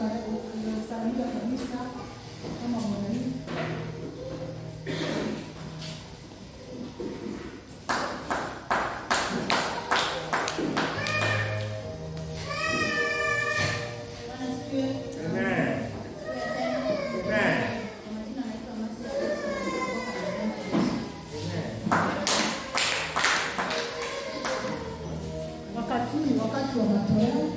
kusalimia kabisa kama mwalimu. Bwana asifiwe. Amen. Amen. Kwa majina naitwa Mercy Alexa, natoka Dodoma, Yesu. Wakati huu ni wakati wa matoleo.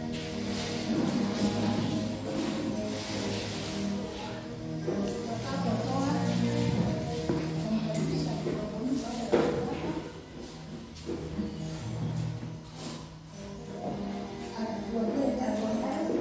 Tutakapotoa, tunamkaribisha kidogo huyu baada ya kutoka. Atuambie jambo lake.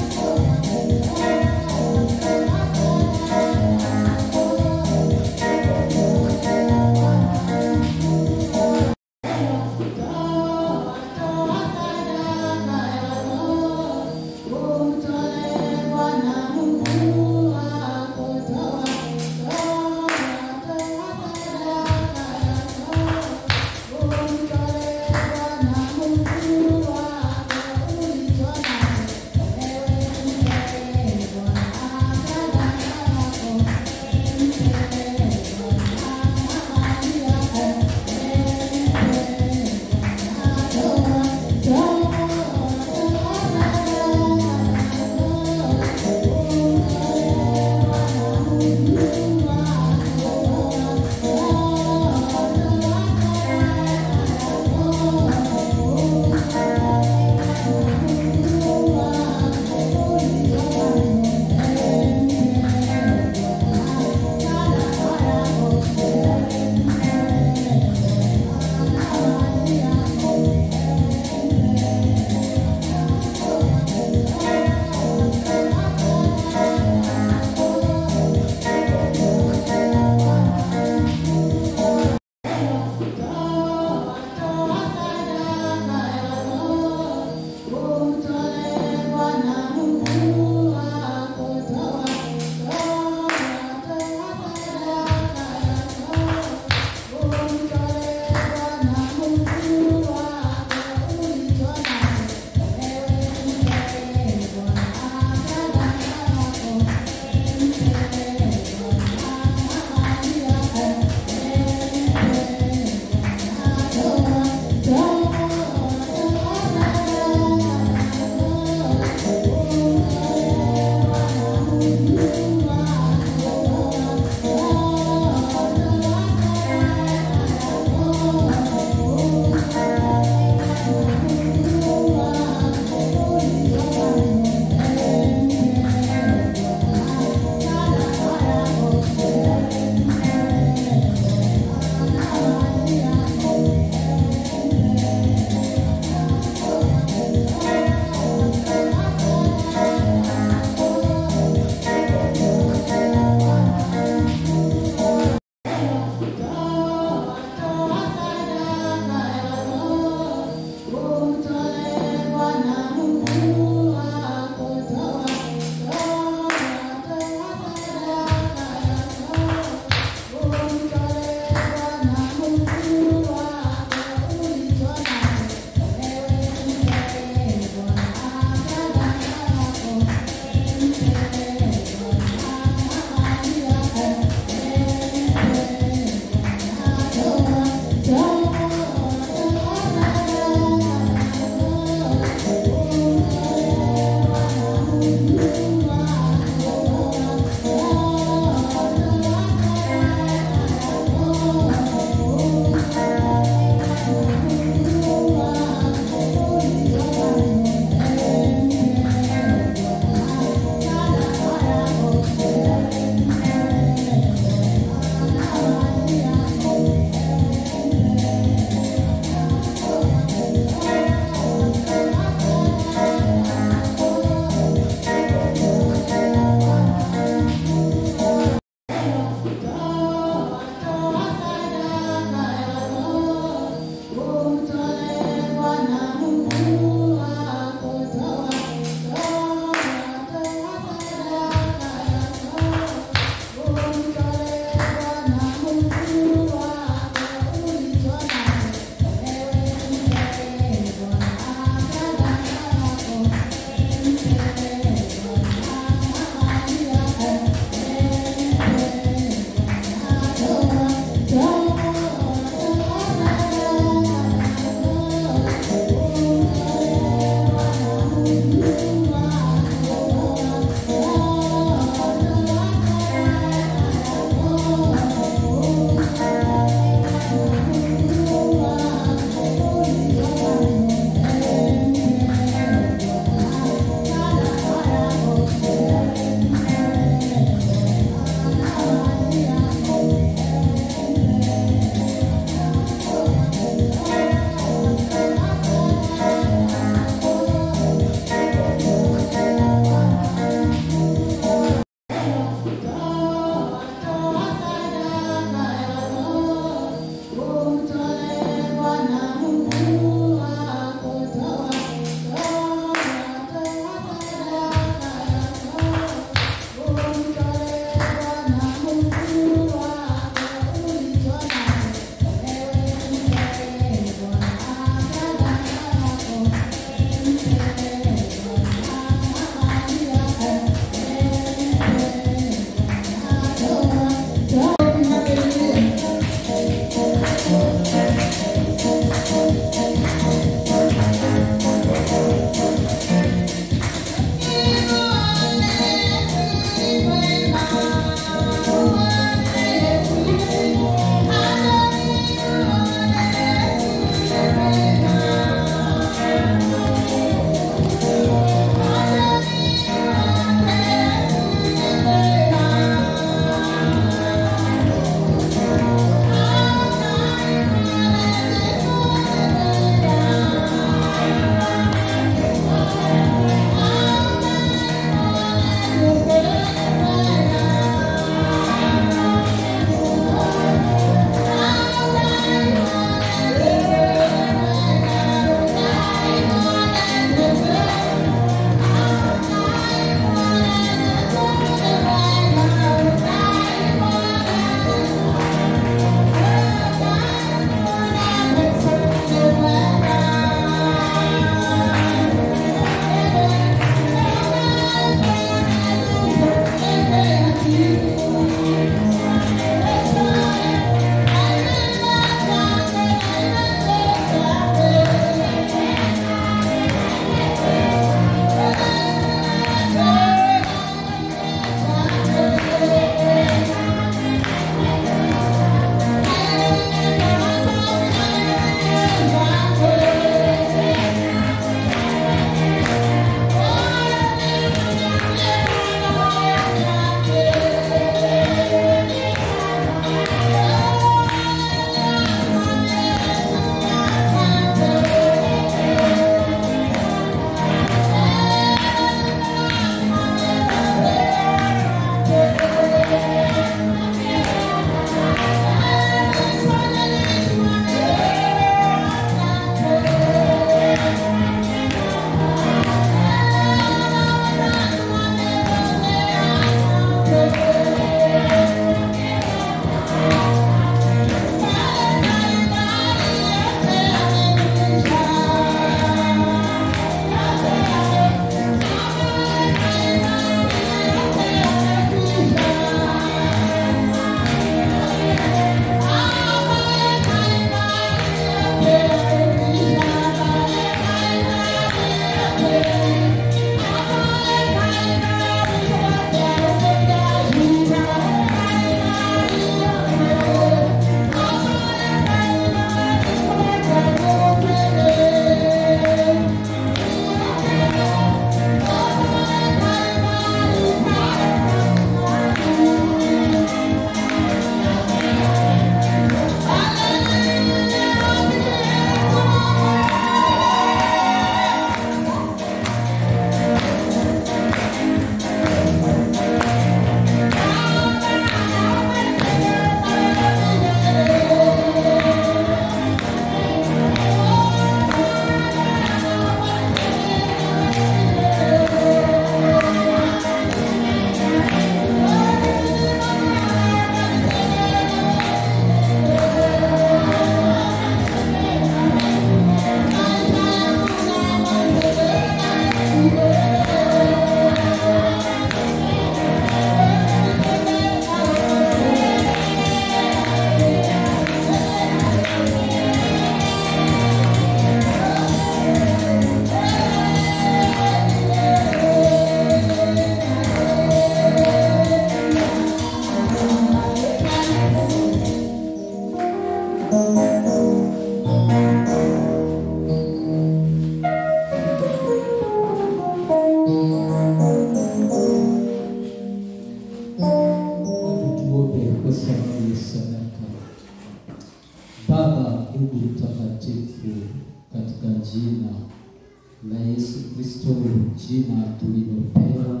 Kristo, jina tulilopewa,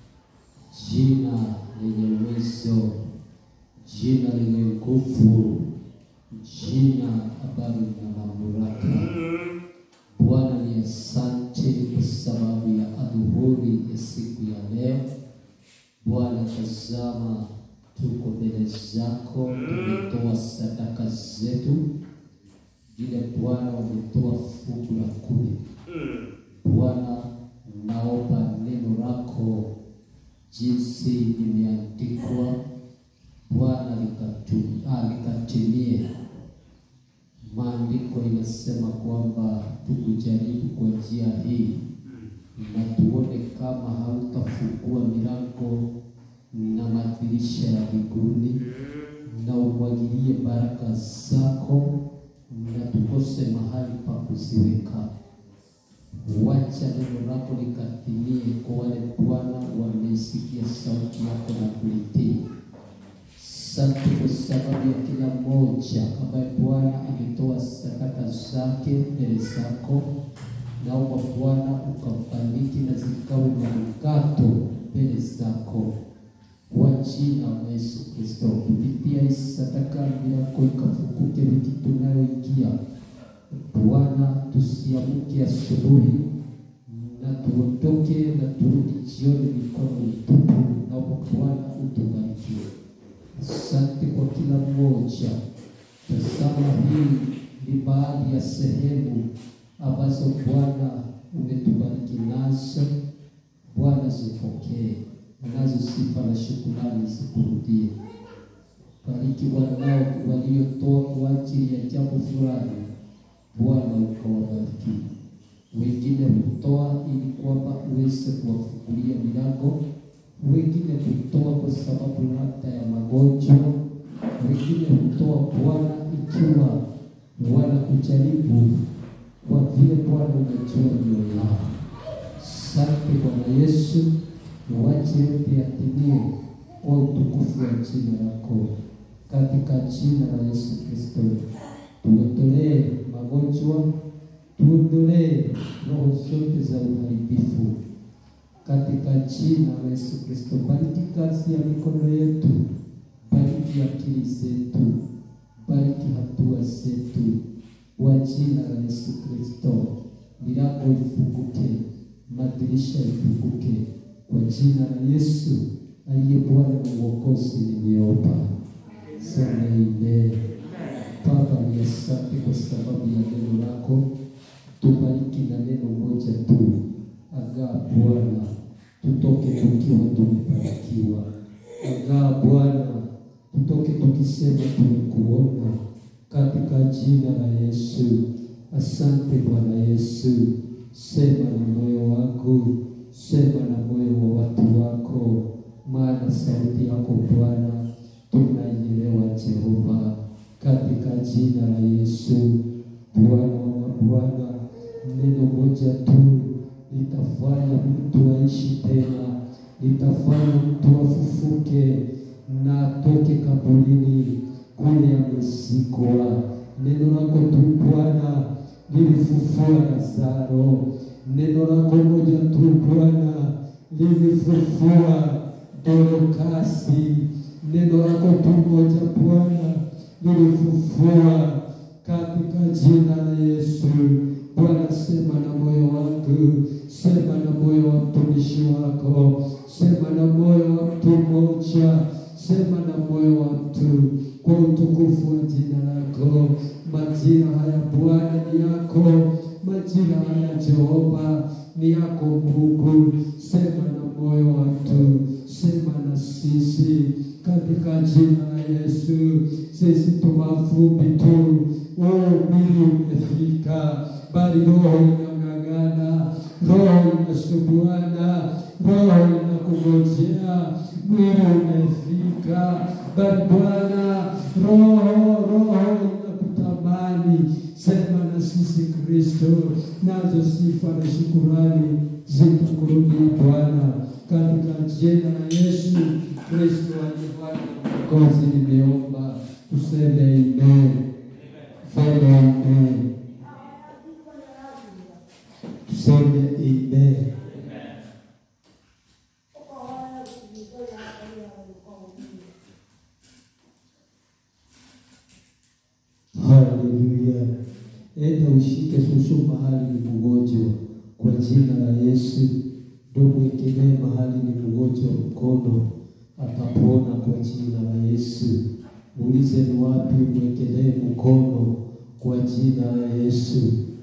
jina lenye uwezo, jina lenye nguvu, jina ambalo lina mamlaka. Bwana ni asante kwa sababu ya adhuhuri ya siku ya leo. Bwana, tazama, tuko mbele zako, tumetoa sadaka zetu, vile Bwana wametoa fungu la kumi. Bwana, naomba neno lako jinsi limeandikwa, Bwana likatu- ah, likatimie. Maandiko inasema kwamba tukujaribu kwa njia hii na tuone kama hautafungua milango na madirisha ya mbinguni na umwagilie baraka zako na tukose mahali pa kuziweka. Wacha neno lako likatimie kwa wale Bwana wameisikia sauti yako na kulitii. Asante kwa sababu ya kila mmoja ambaye Bwana ametoa sadaka zake mbele zako. Naomba Bwana ukambariki na zikawe manukato mbele zako kwa jina la Yesu Kristo. Kupitia hii sadaka yako ikafunguke wiki tunayoingia. Bwana, tusiamke asubuhi na tuondoke na turudi jioni mikono mitupu. Naomba Bwana utubarikie. Asante kwa kila mmoja. Tazama, hii ni baadhi ya sehemu ambazo Bwana umetubariki nazo. Bwana zipokee, nazo sifa na shukrani zikurudie. Bariki wanao waliotoa kwa ajili ya jambo fulani, Bwana ukawabariki. Wengine hutoa ili kwamba uweze kuwafungulia milango, wengine hutoa kwa sababu labda ya magonjwa, wengine hutoa Bwana ikiwa wanakujaribu kwa vile Bwana umejua mioyo yao. Asante Bwana Yesu, wache yote yatimie kwa utukufu wa jina lako, katika jina la Yesu Kristo. Tuondolee magonjwa, tuondolee roho zote za uharibifu katika jina la Yesu Kristo. Bariki kazi ya mikono yetu, bariki akili zetu, bariki hatua zetu kwa jina la Yesu Kristo. Milango ifunguke, madirisha ifunguke kwa jina la Yesu aliye Bwana na Mwokozi, nimeomba. Sema amen. Baba, ni asante kwa sababu ya neno lako. Tubariki na neno moja tu, agaa Bwana, tutoke tukiwa tumebarikiwa. Agaa Bwana, tutoke tukisema tumekuona, katika jina la Yesu. Asante Bwana Yesu, sema na moyo wangu, sema na moyo wa watu wako, maana sauti yako Bwana tunaielewa Jehova, katika jina la Yesu. Bwana wa Bwana, neno moja tu litafanya mtu aishi tena, litafanya mtu afufuke na atoke kaburini kule amezikwa. Neno lako tu Bwana lilifufua Lazaro, neno lako moja tu Bwana lilifufua Dorokasi, neno lako tu moja Bwana lilifufua katika jina la Yesu. Bwana, sema na moyo wangu, sema na moyo wa mtumishi wako, sema na moyo wa mtu mmoja, sema na moyo wa mtu kwa utukufu wa jina lako. Majira haya Bwana ni yako, majira haya Jehova ni yako Mungu. Sema na moyo wa mtu, sema na sisi katika jina la Yesu. Sisi tu mavumbi tu, oh, mwili umefika, bali roho inang'ang'ana, roho inasubuana, roho inakungojea. Mwili umefika, bali Bwana roho roho inakutamani. Sema na sisi Kristo, nazo sifa na shukurani zitakurudia Bwana, katika jina la Yesu Kristo aliye Bwana na Mwokozi, nimeomba tuseme amen. Sema amen. Tuseme amen. Haleluya. Enda ushike shushu mahali ni mgonjwa kwa jina la Yesu. Ndio mwekelee mahali ni mgonjwa mkono, atapona kwa jina la Yesu. Muulize ni wapi, mwekelee mkono kwa jina la Yesu.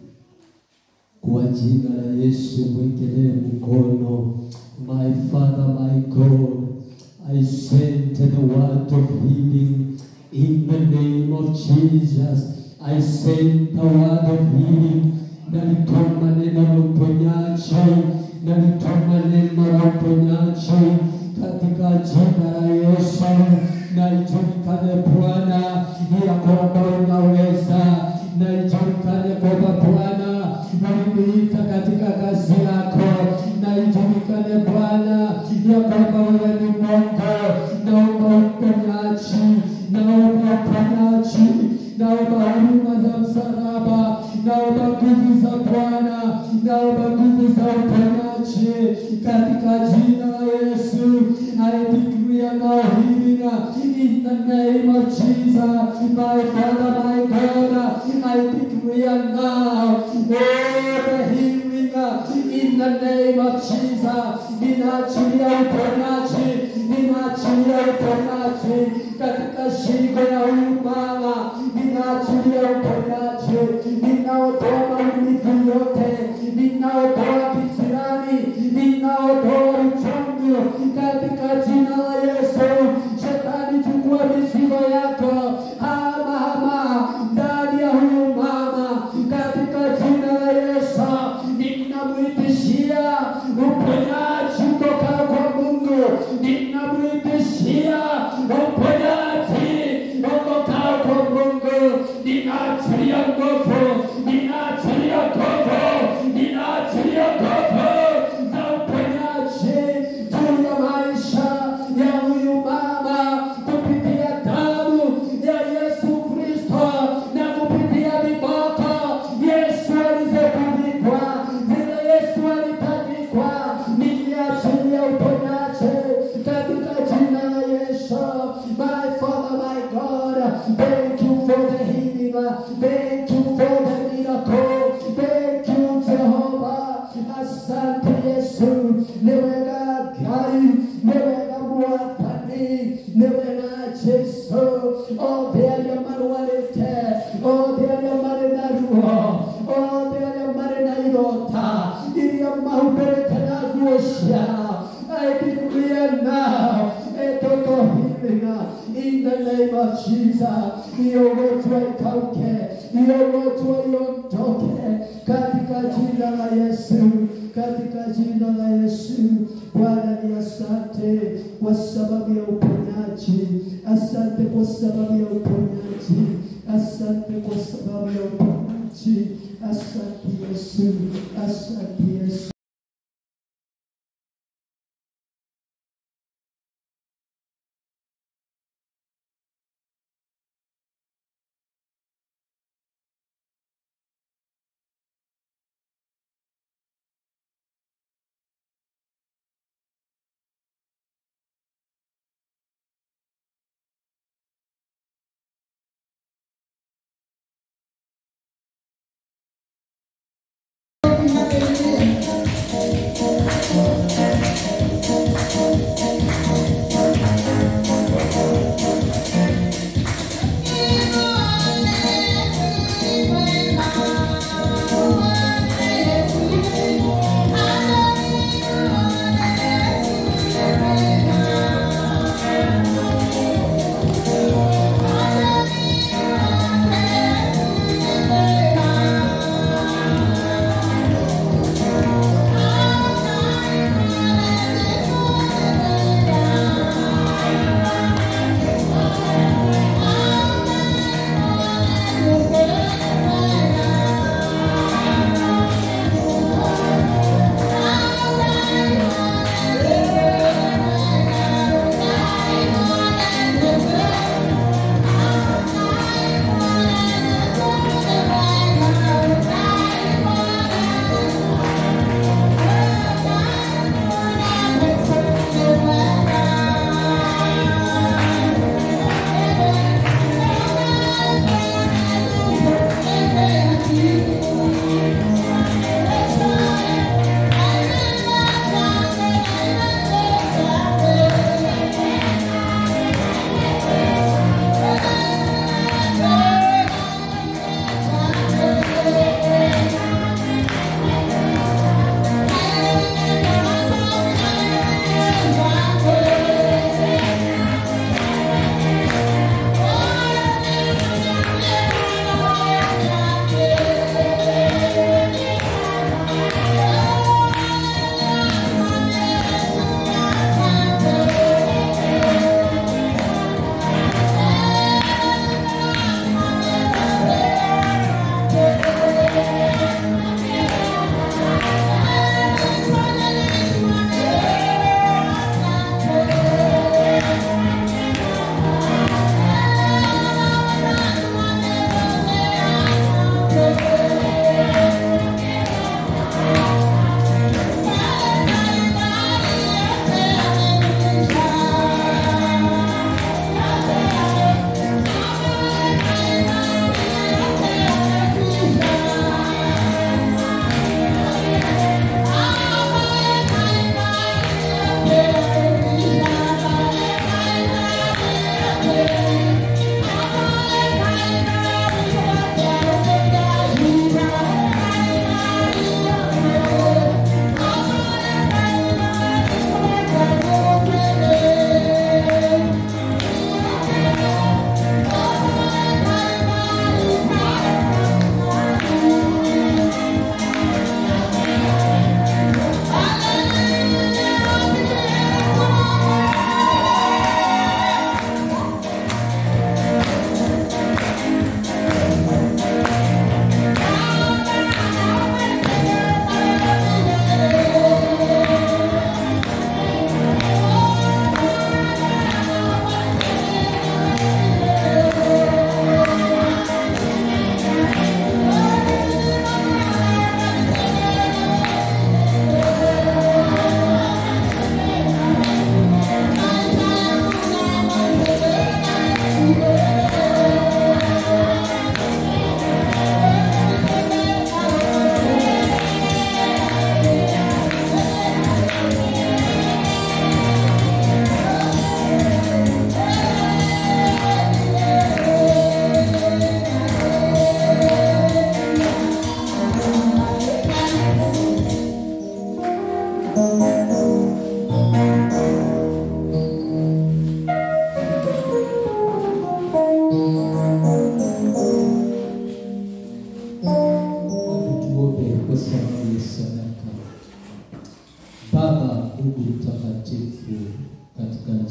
Kwa jina la Yesu mwekelee mkono. My Father, my God, I send the word of healing in the name of Jesus. I send the word of healing. Nalituma neno la uponyaji, nalituma neno la uponyaji katika jina la Yesu. Na ijulikane Bwana ya kwamba unaweza, na ijulikane kwamba Bwana uliniita katika kazi yako, na ijulikane Bwana ya kwamba wewe ni Mungu. Naomba uponyaji, naomba uponyaji, naomba huruma za msalaba, naomba nguvu za Bwana, naomba nguvu za uponyaji katika jina la Yesu. I decree now healing in the name of Jesus, my Father, my God. I decree now, oh, the healing in the name of Jesus. Ninaachilia uponyaji, ninaachilia uponyaji katika shingo ya huyu mama, ninaachilia uponyaji, ninaotoa maumivu yote, ninaotoa kisirani, ninaotoa uchungu katika jina la Yesu. Shetani, chukua mizigo yako, hama hama ndani ya huyu mama katika jina la Yesu. Ninamwitishia uponyaji kutoka kwa Mungu, ninamwitishia uponyaji kutoka kwa Mungu. Ninaachilia nguvu, ninaachilia nguvu, ninaachilia nguvu za uponyaji juu ya maisha ya huyu mama kupitia damu ya Yesu Kristo na kupitia viboko Yesu alizotandikwa, zile Yesu alitandikwa, niliachilia uponyaji katika jina la Yesu. My Father, my God, thank you for the healing, thank you for the miracle, thank you Jehovah. Asante Yesu, niweka gai, niweka mwatani, niweka Yesu. Oh, there are manualite, oh, there are marenaruo, oh, there are marenairota, iria mahuberete na guocia. I declare now, a total healing in the name of Jesus. Iogotwe ikauke, iogotwe iondoke katika jina la Yesu, katika jina la Yesu. Bwana ni asante kwa sababu ya uponyaji, asante kwa sababu ya uponyaji, asante kwa sababu ya uponyaji, asante Yesu, asante Yesu.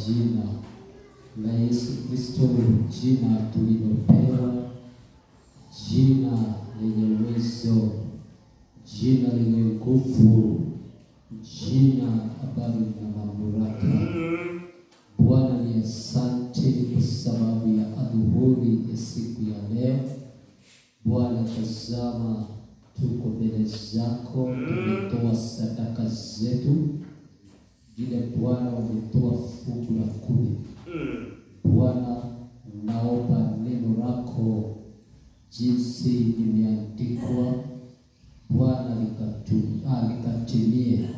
jina la Yesu Kristo, jina tulilopewa, jina lenye uwezo, jina lenye nguvu, jina ambalo lina mamlaka. Bwana ni asante kwa sababu ya adhuhuri ya siku ya leo. Bwana, tazama, tuko mbele zako, tumetoa sadaka zetu vile Bwana wametoa fungu la kumi. Bwana, naomba neno lako jinsi limeandikwa Bwana likatu- ah, likatimie.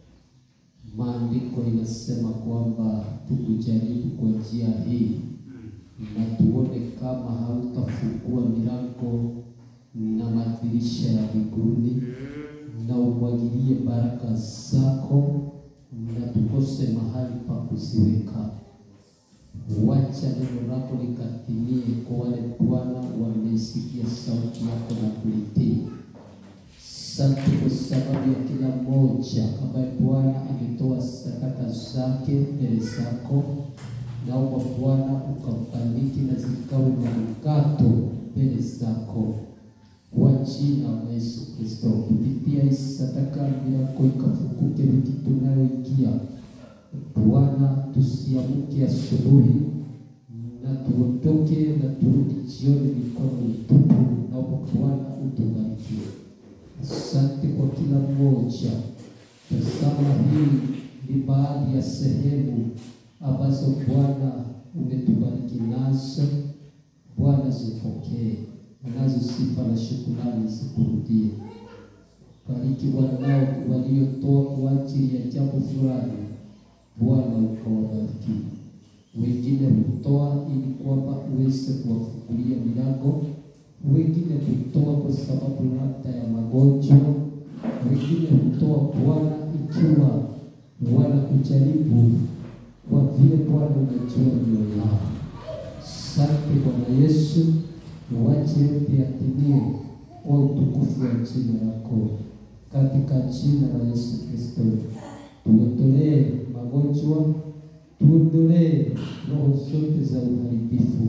Maandiko inasema kwamba tukujaribu kwa njia hii na tuone kama hautafungua milango na madirisha ya mbinguni na umwagilie baraka zako na tukose mahali pa kuziweka. Wacha neno lako likatimie kwa wale Bwana wamesikia sauti yako na kulitii. Asante kwa sababu ya kila mmoja ambaye Bwana ametoa sadaka zake mbele zako. Naomba Bwana ukambariki na zikawe manukato mbele zako kwa jina la Yesu Kristo. Kupitia hii sadaka yako ikafunguke wiki tunayoingia. Bwana, tusiamke asubuhi na tuondoke na turudi jioni mikono mitupu. Naomba Bwana utubarikie. Asante kwa kila mmoja. Tazama, hii ni baadhi ya sehemu ambazo Bwana umetubariki nazo. Bwana zipokee, nazo sifa na shukrani zikurudie. Bariki wanao waliotoa kwa ajili ya jambo fulani, Bwana ukawabariki. Wengine hutoa ili kwamba uweze kuwafungulia milango, wengine hutoa kwa sababu labda ya magonjwa, wengine hutoa Bwana ikiwa wanakujaribu kwa vile Bwana unajua mioyo yao. Asante Bwana Yesu, wache yote yatimie kwa utukufu wa jina lako, katika jina la Yesu Kristo. Tuondolee magonjwa, tuondolee roho zote za uharibifu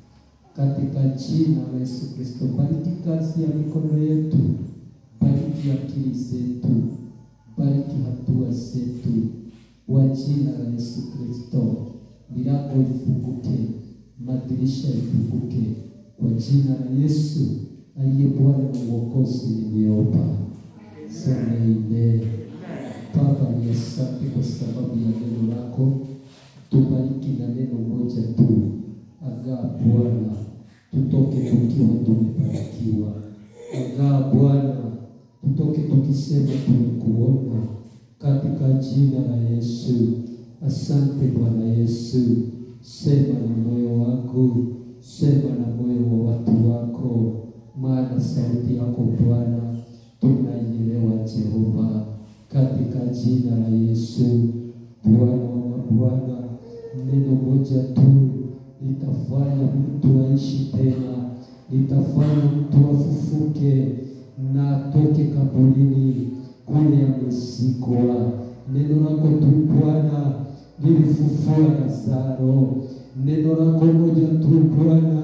katika jina la Yesu Kristo. Bariki kazi ya mikono yetu, bariki akili zetu, bariki hatua zetu kwa jina la Yesu Kristo. Milango ifunguke, madirisha ifunguke kwa jina la Yesu aliye Bwana na Mwokozi, nimeomba sema amen. Baba, ni asante kwa sababu ya neno lako, tubariki na neno moja tu, agaa Bwana, tutoke tukiwa tumebarikiwa. Agaa Bwana, tutoke tukisema tumekuona katika jina la Yesu. Asante Bwana Yesu, sema na moyo wangu, sema na moyo wa watu wako, maana sauti yako Bwana tunaielewa Jehova, katika jina la Yesu. Bwana wa Bwana, neno moja tu litafanya mtu aishi tena, litafanya mtu afufuke na atoke kaburini kule amezikwa. Neno lako tu Bwana lilifufua Lazaro, neno lako moja tu Bwana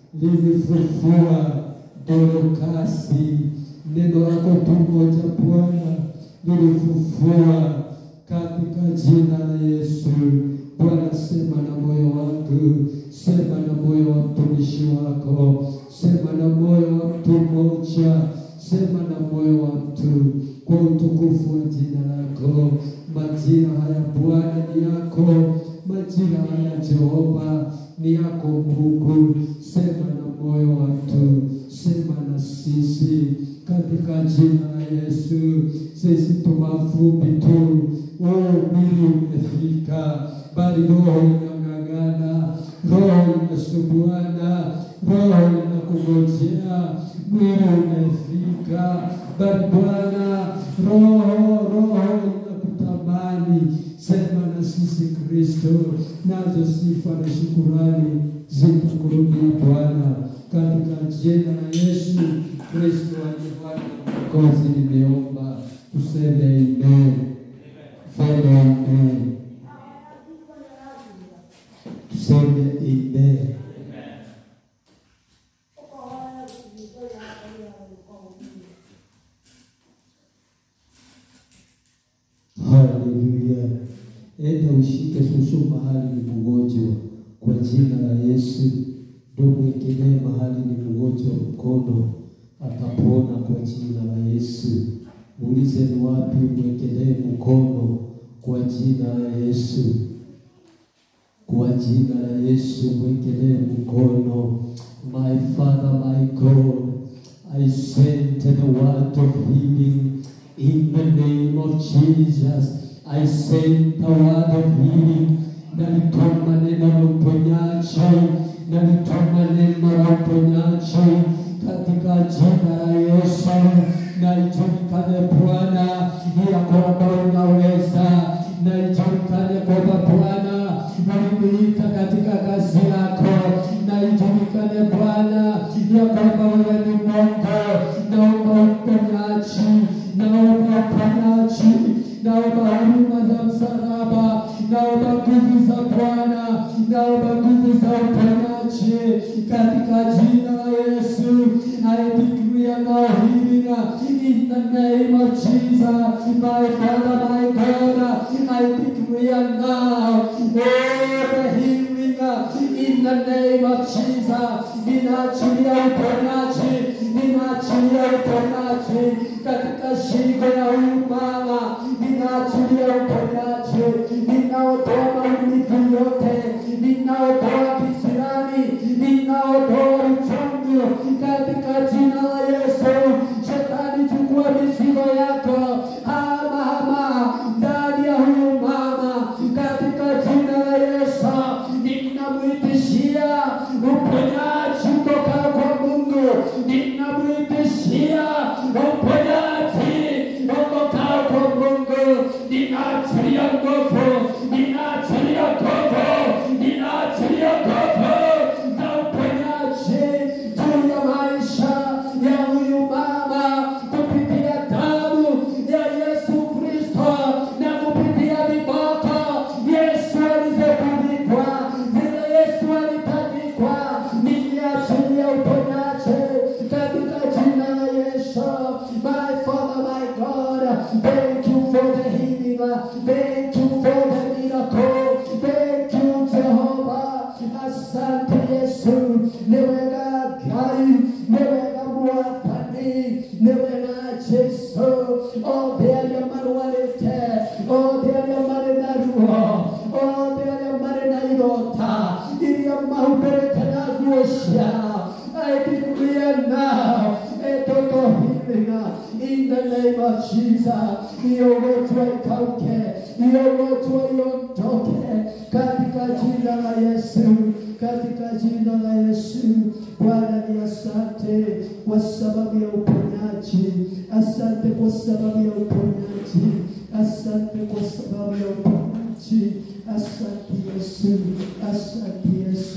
lilifufua Dorokasi, neno lako tu moja Bwana lilifufua katika jina la Yesu. Bwana, sema na moyo wangu, sema na moyo wa mtumishi wako, sema na moyo wa mtu mmoja, sema na moyo wa mtu kwa utukufu wa jina lako. Majira haya Bwana ni yako, majira haya Jehova ni yako Mungu. Sema na moyo wa mtu, sema na sisi katika jina la Yesu. Sisi tu mavumbi tu, wewe mwili umefika, bali roho inang'ang'ana, roho inasubuana, roho inakungojea, mwili umefika, bali Bwana roho roho inakutamani. Sema na sisi Kristo, nazo sifa na shukurani zitakurudia Bwana, katika jina la Yesu Kristo aliye Bwana na Mwokozi, nimeomba tuseme amen. Fanya amen. tuseme amen. Haleluya. Enda ushike shushu mahali ni mgonjwa kwa jina la Yesu. Ndio mwekelee mahali ni mgonjwa mkono, atapona kwa jina la Yesu. Muulize ni wapi, mwekelee mkono kwa jina la Yesu. Kwa jina la Yesu mwekelee mkono. My Father, my God, I send the word of healing in the name of Jesus. I send the word of healing. Nalituma neno la uponyaji, nalituma neno la uponyaji katika jina la Yesu. Na ijulikane Bwana ya kwamba unaweza, na ijulikane kwamba Bwana uliniita katika kazi yako, na ijulikane Bwana ya kwamba wewe ni Mungu. Naomba uponyaji, naomba uponyaji, naomba huruma za msalaba, naomba nguvu za Bwana, naomba nguvu za uponyaji katika jina la Yesu. I decree now healing in the name of Jesus, my Father, my God. I decree now all the healing in the name of Jesus. Ninaachilia uponyaji, ninaachilia uponyaji katika shingo ya huyu mama, ninaachilia uponyaji, ninaotoa maumivu yote, ninaotoa kisirani, ninaotoa uchungu katika jina la Yesu. Shetani, chukua mizigo yako, hama hama ndani ya huyu mama katika jina la Yesu. Ninamwitishia uponyaji kutoka kwa Mungu, ninamwitishia uponyaji kutoka kwa Mungu. Ninaachilia nguvu, ninaachilia nguvu, ninaachilia nguvu za uponyaji juu ya maisha ya huyu mama kupitia damu ya Yesu Kristo na kupitia viboko Yesu alizotandikwa, zile Yesu alitandikwa, niliachilia uponyaji katika jina la Yesu. My Father, my God, thank you for the healing, thank you for the miracle, thank you Jehovah. Asante Yesu, niwega gai, niwega mwatani, niwega Yesu. Oh, there you manualite, oh, there you marinaruo, oh, there you marinairota, iria mahuberete na guocia. I declare now a total healing in the name of Jesus. Iogotwe ikauke, iogotwe iondoke katika jina la Yesu, katika jina la Yesu. Bwana ni asante kwa sababu ya uponyaji, asante kwa sababu ya uponyaji, asante kwa sababu ya uponyaji, asante Yesu, asante Yesu.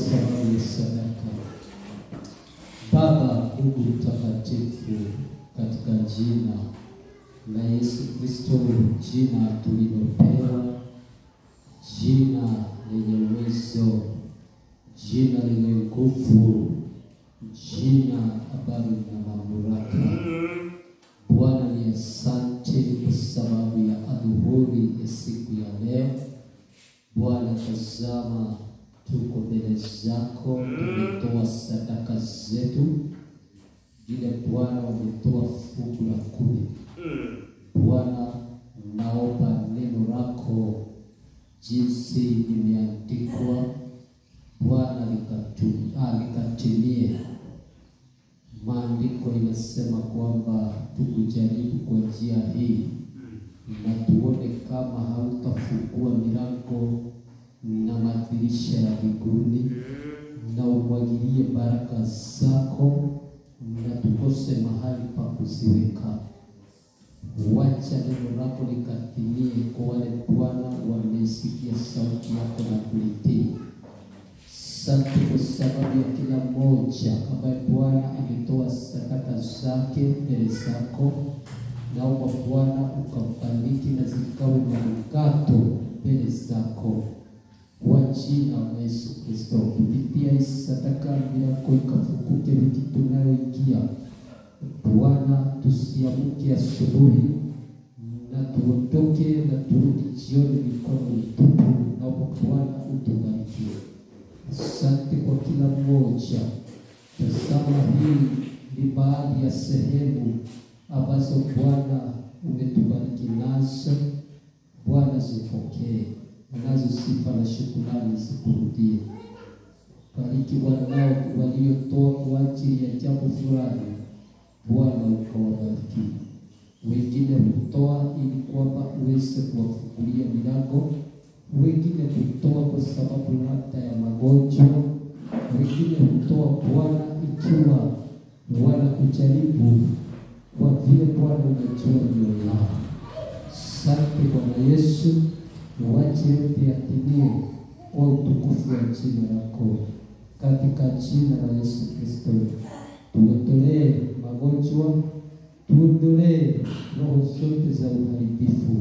sababu ya sadaka. Baba Mungu mtakatifu, katika jina la Yesu Kristo, jina tulilopewa, jina lenye uwezo, jina lenye nguvu, jina ambalo lina mamlaka. Bwana ni asante kwa sababu ya adhuhuri ya siku ya leo. Bwana, tazama, tuko mbele zako, tumetoa sadaka zetu, vile Bwana wametoa fungu la kumi. Bwana, naomba neno lako jinsi limeandikwa, Bwana likatu- ah, likatimie. Maandiko inasema kwamba tukujaribu kwa njia hii na tuone kama hautafungua milango na madirisha ya mbinguni na umwagilie baraka zako na tukose mahali pa kuziweka. Wacha neno lako likatimie kwa wale Bwana wamesikia sauti yako na kulitii. Asante kwa sababu ya kila mmoja ambaye Bwana ametoa sadaka zake mbele zako. Naomba Bwana ukambariki na zikawe manukato mbele zako kwa jina la Yesu Kristo. Kupitia hii sadaka yako ikafunguke wiki tunayoingia. Bwana, tusiamke asubuhi na tuondoke na turudi jioni mikono mitupu. Naomba Bwana utubarikie. Asante kwa kila mmoja. Tazama, hii ni baadhi ya sehemu ambazo Bwana umetubariki nazo. Bwana, zipokee nazo sifa na shukrani zikurudie. Bariki wanao waliotoa kwa ajili ya jambo fulani, Bwana ukawabariki. Wengine hutoa ili kwamba uweze kuwafungulia milango wengine hutoa kwa sababu labda ya magonjwa, wengine hutoa Bwana ikiwa wanakujaribu kwa vile Bwana unajua mioyo yao. Asante Bwana Yesu, wache yote yatimie kwa utukufu wa jina lako, katika jina la Yesu Kristo. Tuondolee magonjwa, tuondolee roho zote za uharibifu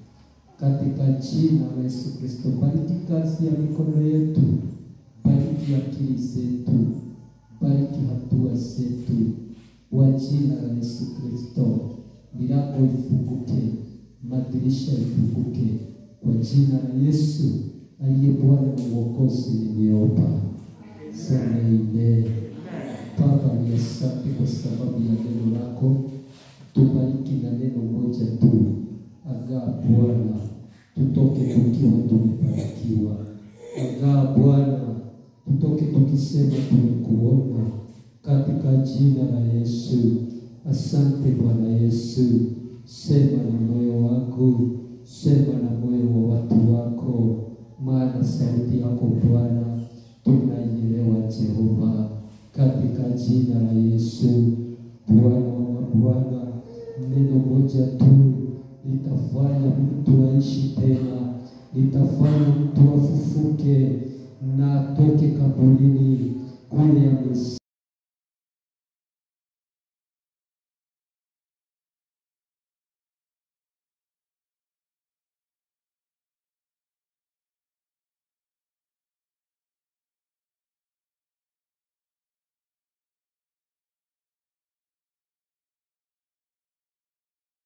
katika jina la Yesu Kristo. Bariki kazi ya mikono yetu, bariki akili zetu, bariki hatua zetu, kwa jina la Yesu Kristo. Milango ifunguke, madirisha ifunguke, kwa jina la Yesu aliye Bwana na Mwokozi, nimeomba. Sema amen. Baba, ni asante kwa sababu ya neno lako, tubariki na neno moja tu agaa Bwana, tutoke tukiwa tumebarikiwa. Agaa Bwana, tutoke tukisema tumekuona, katika jina la Yesu. Asante Bwana Yesu, sema na moyo wangu, sema na moyo wa watu wako, maana sauti yako Bwana tunaielewa Jehova, katika jina la Yesu. Bwana wa Bwana, neno moja tu litafanya mtu aishi tena, litafanya mtu afufuke na atoke kaburini kule ame